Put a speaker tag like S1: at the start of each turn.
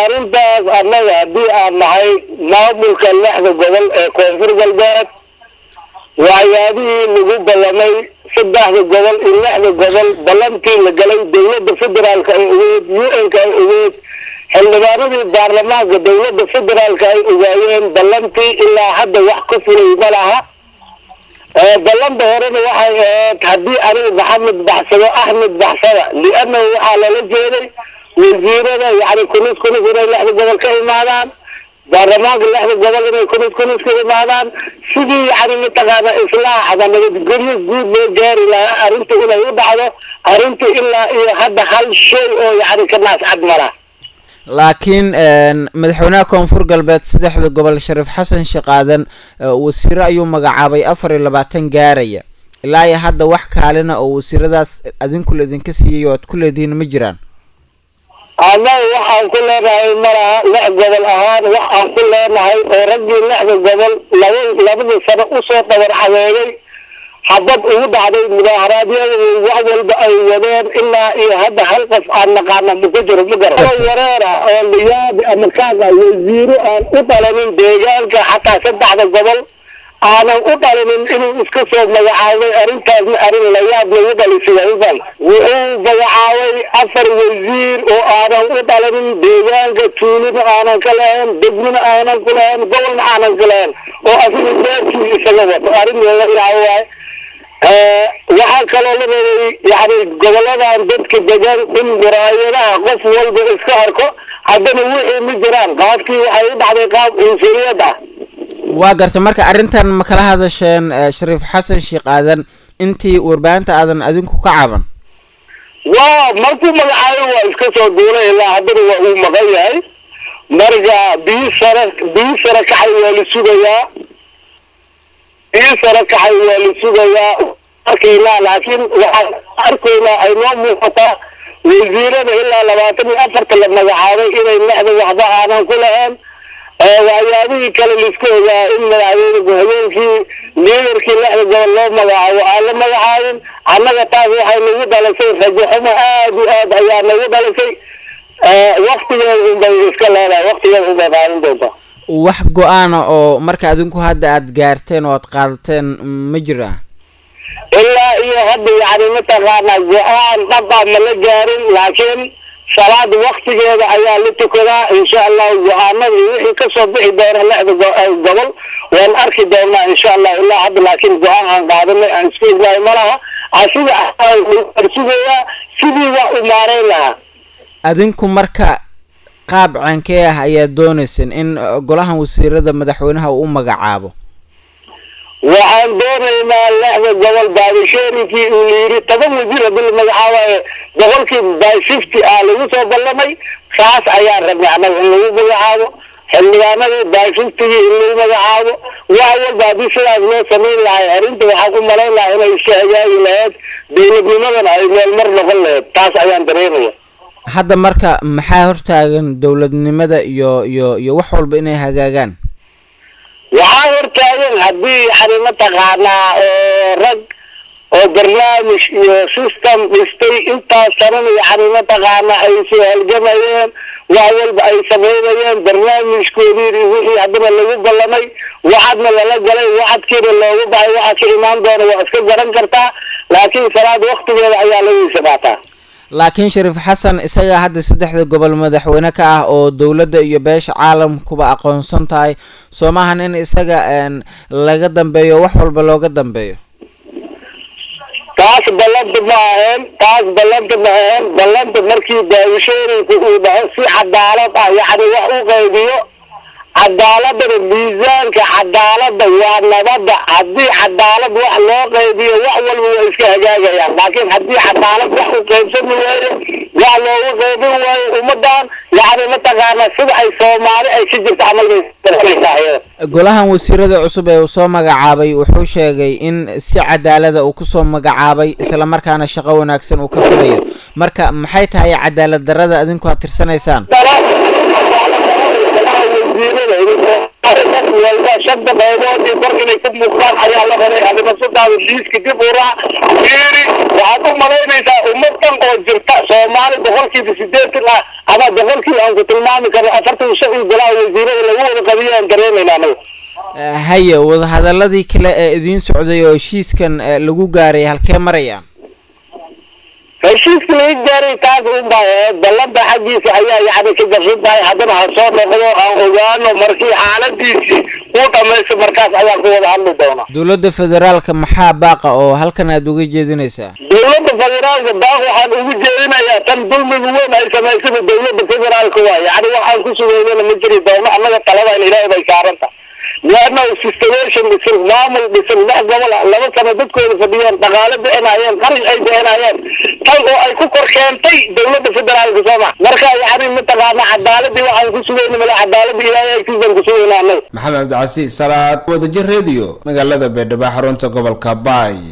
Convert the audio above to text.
S1: arrintaas annaga haddii aan nahay maamulka lixda gobol ee koonfur galbeed waxyaabihii lagu ballamay saddexda gobol iyo lixda gobol ballantii la galay dowladda federaalka ay ogeed u n-ka ay ogeed xildhibaanadii baarlamaanka dowladda federaalka ay ogaayeen ballantii ilaa hadda wax ka fulay ma laha ballanta horena waxay ahayd haddii aniga maxamed baxsado axmed baxsada liannahu waxaa lala jeeday wasiirada yani kunis kunis inay lixda gobol ka imaadaan baarlamaanka lixda gobol inay kunis kunis ka imaadaan sidii yani mataqaana islaaxda nabadgelyo guud loo gaari lahaa arrinta inay u dhacdo arrinta ilaa iyo hadda hal shay oo yani ka naascad mala
S2: laakiin madaxweynaha koonfur galbeed saddexda gobol shariif xasan sheekh aadan wasiiro ayuu magacaabay afar iyo labaatan gaaraya ilaa iyo hadda wax kaalina oo wasiiradaas adinku laidinka siiyay oo aad ku leedihiin ma jiraan
S1: annaga waxaan ku leenahay malaha lix gobol ahaan wax aan ku leenahay oo raggii lixda gobol laba labadii sano usoo dabar xadeegay xabad ugu dhacday mudaharaadyada wax walba ay wadeen ilaa iyo hadda hal qof aan naqaana ma ku jiro ma garan wareera oo liyaabi ama kaaga wasiiro aan u dhalanin deegaanka xataa saddexda gobol aanan u dhalinin inuu iska soo magacaabay arrintaasna arrin layaab lagu dhalisay ufan wuxuu magacaabay afar wasiir oo aanan u dhalanin deegaanka tuulina aanan ka lahayn degmina aanan ku lahayn gobolna aanan ka lahayn oo asiga beerkii isaga wato arrin layaabo waaye waxaa kaloo la rabay yani goboladan dadka degan in muraayadaha qof walba iska arko haddana wixii ma jiraan qaabkii waxay u dhacday qaab cunsuriyad ah
S2: waa garta marka arrintan ma kala hadasheen shariif xasan sheekh aadan intii warbaahinta aadan adinku ka caban
S1: waa markuu magacaabo waa iska soo duulay ilaa haddana waa uu maqan yahay marka bii sare bii sare kacay waa la sugayaa bii sare kacay waa la sugayaa arkaynaa laakiin waxaan arkaynaa ay noo muuqataa wasiirada ilaa labaatan iyo afarta la magacaabay inay lexda waxba aanan ku lahayn waxyaabihii kale laiska ogaa in madaxweyne habeenkii liidarkii lexda gobol loo magacaabo aan la magacaabin annaga taas waxay nagu dhalisay rajaxumo aad iyo aad ayaa nagu dhalisay waktigeeda unbay iska leedahay waktigeeda unbay qaadan doontaa
S2: wax go-aana oo marka adinku hadda aada gaarteen oo aad qaadateen ma jira
S1: ilaa iyo hadda yani mataqaanaa go-aan dhaba ma la gaarin laakiin salaad waktigeeda ayaa la tukadaa insha allahu go-aanada iyo wixii kasoo bixi doona lexda gobol waan arki doonaa insha allah ilaa hadda laakiin go-aan aan qaadanay aan isku ognahay malaha asiga arsugayaa sidii waa u maareyn lahaa
S2: adinku marka qaab caankee ah ayaad dooneyseen in golahan wasiirada madaxweynaha uu u magacaabo
S1: waxaan doonaynaa lexda gobol baabisheerinkii uu layiri toban wasiir hadii la magacaabayo boqolkii by fifty ah lagu soo ballamay kaas ayaan rabnay annaga in lagu magacaabo xildhibaanadii by fiftygii in lagu magacaabo wax walba haddii sidaas loo samayn lahay arrinta waxaan ku malayn lahaa inay iska hagaagi lahayd dowladnimadana ay meel mar noqon lahayd taas ayaan dareemaya
S2: hadda marka maxaa hortaagan dowladnimada iyo iyo iyo wax walba inay hagaagaan
S1: waxaa hortaagan haddii yani mataqaanaa oo rag oo barnaamij iyo system dhistay intaas sanana yani mataqaanaa ay soo halgamayeen wax walba ay samaynayeen barnaamijkoodii wixii haddana lagu ballamay waxadna lala galay waxadkiina loogu baxay waxaa ka imaan doona waa iska garan kartaa laakiin salaad waktigeeda ayaa lagiisa qaataa
S2: laakiin shariif xasan isagaa hadda saddexda gobol madaxweyne ka ah oo dowladda iyo beesha caalamkuba aqoonsan tahay soo maahan in isaga laga dambeeyo wax walba looga dambeeyo
S1: taas ballanta ma ahayn taas ballanta ma ahayn ballanta markii daawishooyinku uu dhaho si cadaalad ah yacni wax u qaybiyo cadaaladana miisaanka cadaalada waa nabada haddii cadaalad wax loo qaybiyo wax walba waa iska hagaagayaan laakiin haddii cadaalad wax u qaybsami waayo wax loogu qaybin waayo ummadan yani mataqaana sida ay soomaali ay ka jirto camal
S2: golahan wasiirada cusub ee uu soo magacaabay wuxuu sheegay in si cadaalada uu kusoo magacaabay isla markaana shaqo wanaagsan uu ka filayo marka maxay tahay cadaalad darada adinku aad tirsanaysaan
S1: walba shanta qaybood iyo kor inay ku muuqdaan ayaa la rabay adimasudaada liiska dib u raac fiiri waxaad u malaynaysaa ummad dhan oo jirta soomaali boqolkiiba sideetan ah ama boqolkiiba aan ku tilmaami karno afartan shan iyo golaha wasiirada lagu wada qadiyo aan dareemayna anaga
S2: haye wadahadaladii kale ee idiin socday oo heshiiskan lagu gaaray halkee maraya
S1: heshiiska laga gaaray taas unba ballanta xaggiisa ayaa yani ka garsan tahay haddana ha soo noqdo aan ogaano markii xaaladiisii uu dhamaysto markaas ayaan ku wada hadli doonaa
S2: dowladda federaalka maxaa baaqa oo halkan aada uga jeedinaysaa
S1: dowladda federaalka baaq waxaan ugu jeedinayaa tan dulmiga weyn ay samaysada dowladda federaalka waay yani waxaan ku sugeeyana ma jiri doono annaga taladan ilaahay bay saaranta leanna situation dhisan maamul dhisan lix gobol ah laba sano dadkooda fadhiyeen dhaqaale bixinayeen qarash ay bixinayeen tan oo ay ku kor keentay dowladda federaalka sooma marka yani mataqaana cadaaladii waxaan ku sugayna male cadaaladii ilaahay agtiisaan ku sugayna annaga
S3: maxamed cabdicasiis salaad wadajir radio magaalada baydhabo xarunta gobolka baay